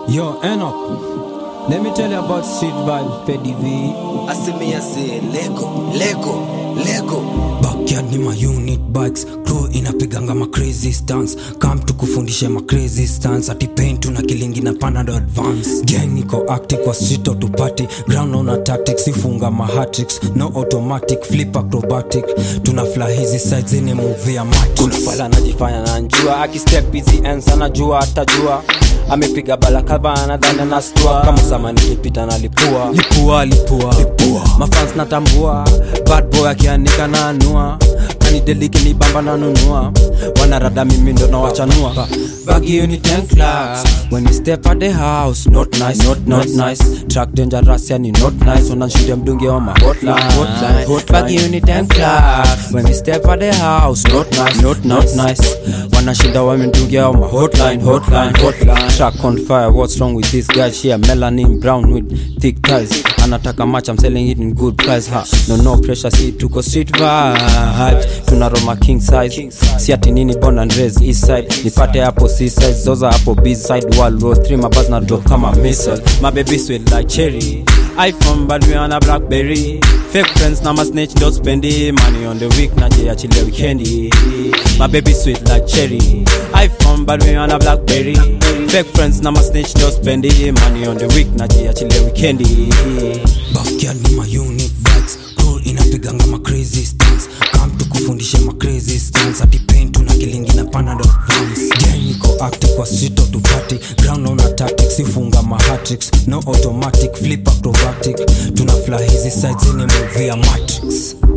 Yo, end up. Let me tell you about Street Vibe, Petty V. Aseme yase Lego, Lego, Lego. Backyard ni ma unit bikes crew inapiganga ma crazy stance kam tukufundishe ma crazy stance ati pain tuna kilingi na panado advance gang iko active kwa street au party ground on tactics ifunga ma hatricks no automatic flip acrobatic tuna fly hizi sides zenye movie ya matrix kuna fala anajifanya nanjua akistep hizi ens anajua atajua amepiga balakava anadhani anastua kama sama nikipita na lipua lipua lipua, lipua. mafans natambua bad boy akianika na anua kanideliki ni bamba nanunua wanarada mimi ndo nawachanua bagi you ni 10 clocks when you step at the house not nice not not nice track dangerous yani not nice unashudia mdungi wa ma hotline hotline hotline bagi you ni 10 clocks when you step at the house not nice not not nice wanashinda wamedungia wa ma hotline hotline hotline track on fire what's wrong with this guy here melanin brown with thick ties anataka match I'm selling it in good price ha no no pressure see tuko street vibes tuna roma king size si ati nini born and raised east side nipate hapo seaside zoza hapo b side wall road 3 mabaz na drop kama missile my baby sweet like cherry iphone but we on a blackberry fake friends na my snitch don't spend it money on the week na je achile weekendi my baby sweet like cherry iphone but we on a blackberry fake friends na my snitch don't spend it money on the week na je achile weekendi backyard ni ma unit bikes crew inapiganga ma crazy stance kam tukufundishe ma crazy stance ati pain tuna kilingi na panado advance gang iko active kwa street au party ground on tactics ifunga ma hatricks no automatic flip acrobatic tuna fly hizi sides zenye movie ya matrix